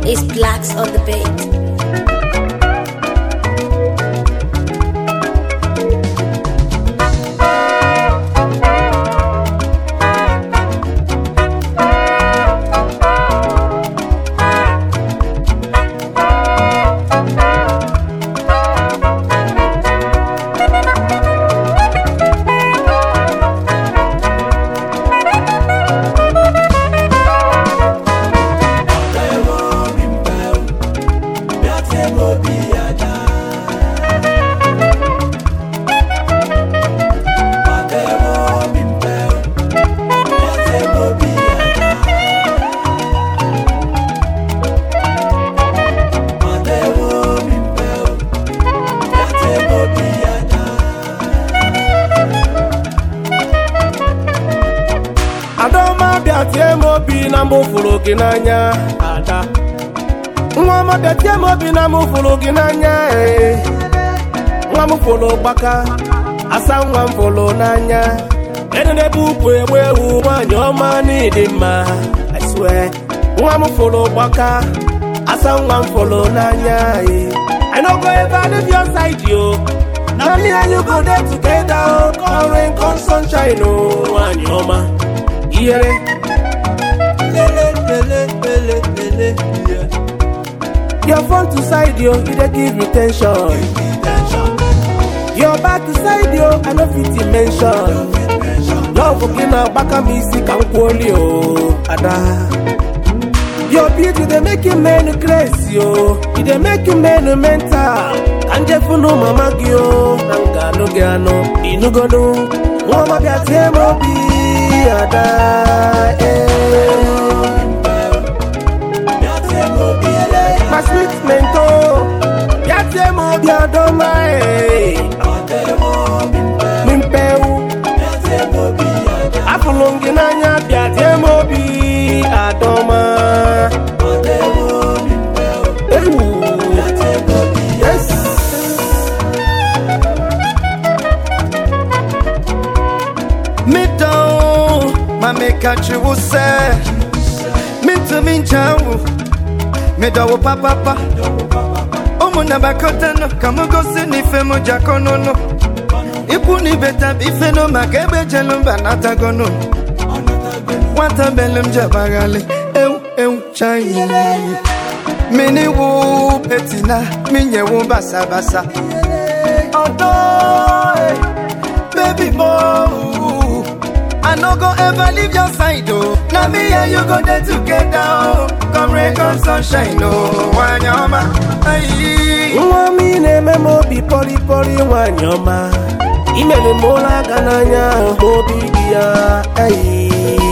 It's blacks on the beat. Adaọma bịa tie m obi na mụ fụrụ gị n'anya ada nwa ọma bịa tie m obi na mụ fụrụ gị n'anya ee. nwa m fụrụ gbaka asa nwa m fụrụ n'anya ede n'ebe ukwu egbe ewu nwaanyị ọma n'ịdị mma I swear nwa m fụrụ gbaka asa nwa m fụrụ n'anya ee. I no go ever leave your side yo na me and you go dey together o come rain come sunshine o nwaanyị ọma ihere lele lele lele lele yeah. your front to side yo e dey give me tension your back to side yo i no fit mention love gị na-agbaka m isi ka m kwuoli o ada your beauty dey make you men grace yo e dey make you men mental ka njefunu mama gị o na m ga-anụ gị anụ inugodu nwa ọma bịa tie m obi ada eh. my sweet mento bịa tie m obi adọma eh. mimpewu afụlụ m gị n'anya bịa tie m obi adọma ewu yes Me down, my make a true say. Me to me jawu, me dawo papa pa. Omu na bakota no, kamu go se ni fe mo jakono no. Ipu ni beta bife no makebe jelum banata gono. Wata belum jabagale, ew ew chai. Mini wu petina, minye wu basa basa. Although, eh, baby boy, I no go ever leave your side, oh. Now me and you go there together, oh. Come rain, come sunshine, oh. Wanyama, aye. nwa m ị na-eme m obi pọrịpọrị nwanyị ọma imere m ụra aka n'anya hụ obi dị ya eyi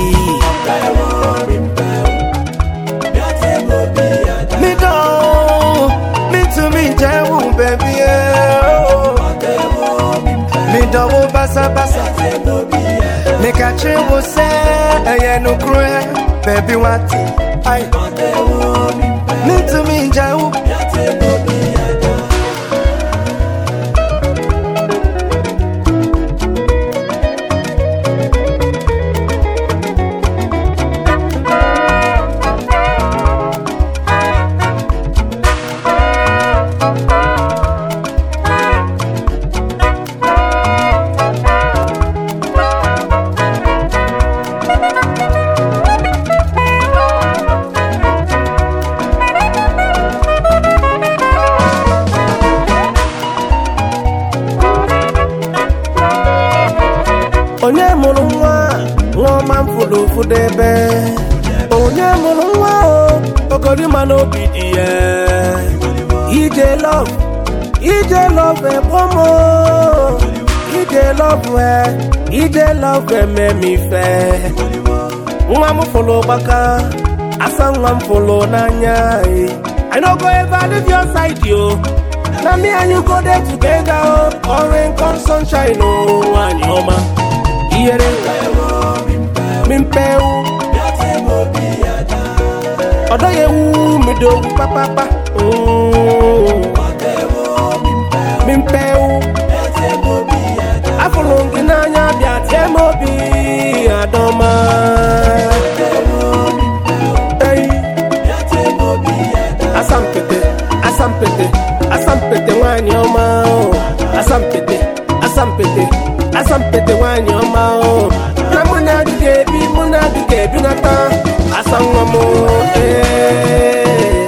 Me do, me to me jewu, baby, yeah. oh. Me do, oh, basa basa. Me catch you, oh, say, eh, no cruel, baby, what? Aye. Me to me jewu. onye mụrụ nwa nwa ọma m fụrụ ụfụdụ ebe onye mụrụ nwa o okorima n'obi dị ya ije lọv ije lọv egbomo ije lọv e ije lọv eme m ife nwa m fụrụ gbaka asa nwa m fụrụ n'anya eh. I no go ever leave your side yo na me and you go there together o orange come sunshine o nwanyị ọma ihere mimpewu ọdọ ya ewu midowu papapa Mm. mimpewu afụrụ m gị n'anya bịa tie m obi adọma Ei. asampete asampete nwanyị ọma o asampete asampete asampete nwanyị ọma o na mụ na gị ga-ebi mụ na gị ga-ebinata asa nwa m ee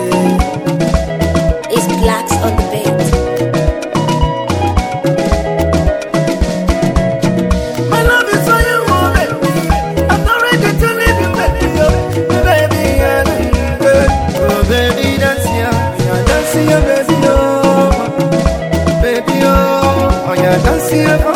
It's blacks on the beat. My love is for you, oh baby. I'm not ready to leave you, baby. Oh, baby, yeah, yeah. Oh, baby, that's ya. Yeah, that's ya, baby, oh. Baby, oh. Oh, yeah, that's ya.